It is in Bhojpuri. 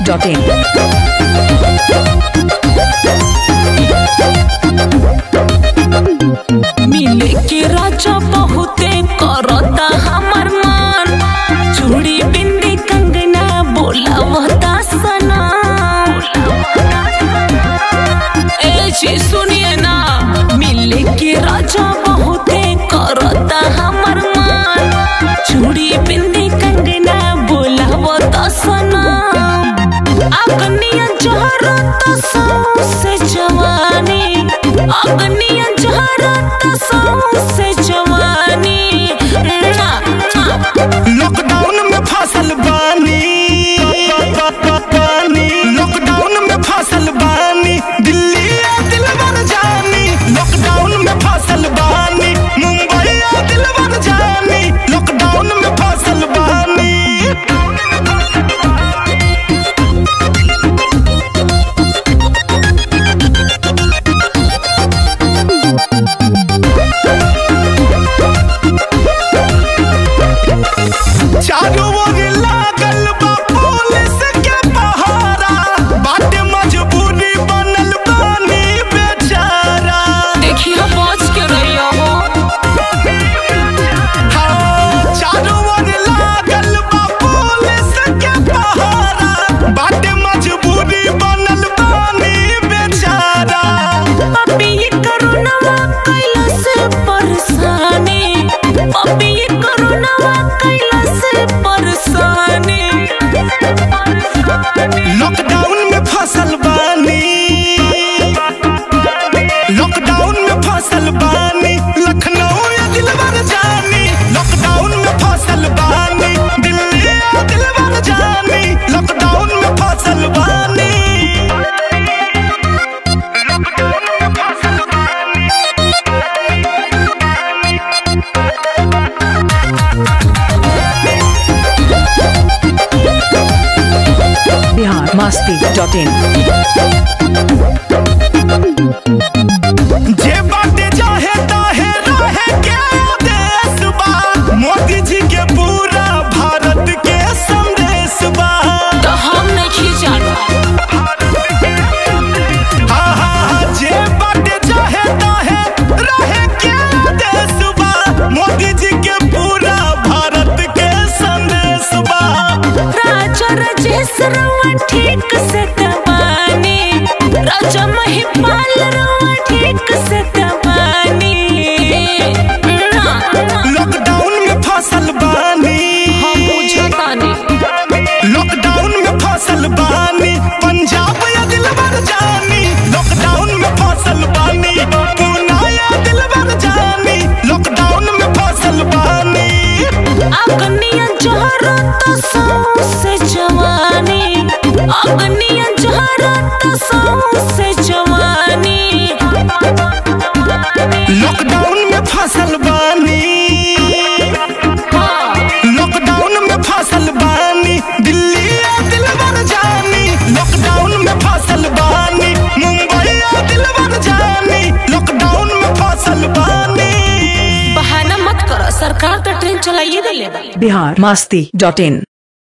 डॉट इन मिले के राजा बहुते करता हमर मन चूड़ी बिंदी कंगना बोलावता सना ए जी सुनिए ना मिले के राजा बहुते करता हमर मन चूड़ी बिंदी कंगना बोलावता सना अग्निया जहरत से जवानी अग्निया जहरत से जवानी लॉकडाउन में फसल बानी लॉकडाउन में फसल बानी दिल्ली आ दिलवर जानी लॉकडाउन में फसल बानी मुंबई आ दिलवर जानी लॉकडाउन में फसल बानी चारों ओर लागल बा पुलिस के पहारा बाटे मजबूरी बनल बानी बेचारा देखिए बच के रहियो हो हाँ, चारों ओर लागल बा पुलिस के पहारा बाटे मजबूरी बनल बानी बेचारा पपी ये करोनवा कैला से परेशानी पपी ये करोनवा कैला से परेशानी लॉकडाउन में फसल बानी लॉकडाउन में फसल बानी लखनऊ या दिलवर जानी लॉकडाउन में फसल बानी दिल्ली या दिलवर जानी लॉकडाउन में फसल बानी लॉकडाउन में फसल बानी बिहार मस्ती डॉट इन जे बाटे चाहे ताहे रहे के देश बा मोदी जी के पूरा भारत के संदेश बा तो हम नहीं जाना हाँ, हाँ, हाँ, जे बाटे चाहे ताहे रहे के देश बा मोदी जी के पूरा भारत के संदेश बा राजा राजेश रवा ठीक से दबानी राजा महिपाल रवा ठीक से दबानी लॉकडाउन में फसल बानी हम बुझतानी लॉकडाउन में फसल बानी पंजाब या दिलबर जानी लॉकडाउन में फसल बानी पूना या दिलबर जानी लॉकडाउन में फसल बानी अग्निया जहरत से जवानी अग्निया जहरत से जवानी लॉकडाउन में फसल बानी लॉकडाउन में फसल बानी दिल्ली या दिलबर जानी लॉकडाउन में फसल बानी मुंबई या दिलबर जानी लॉकडाउन में फसल बानी बहाना मत करो सरकार तो ट्रेन चलाइए दिले बिहार मस्ती डॉट इन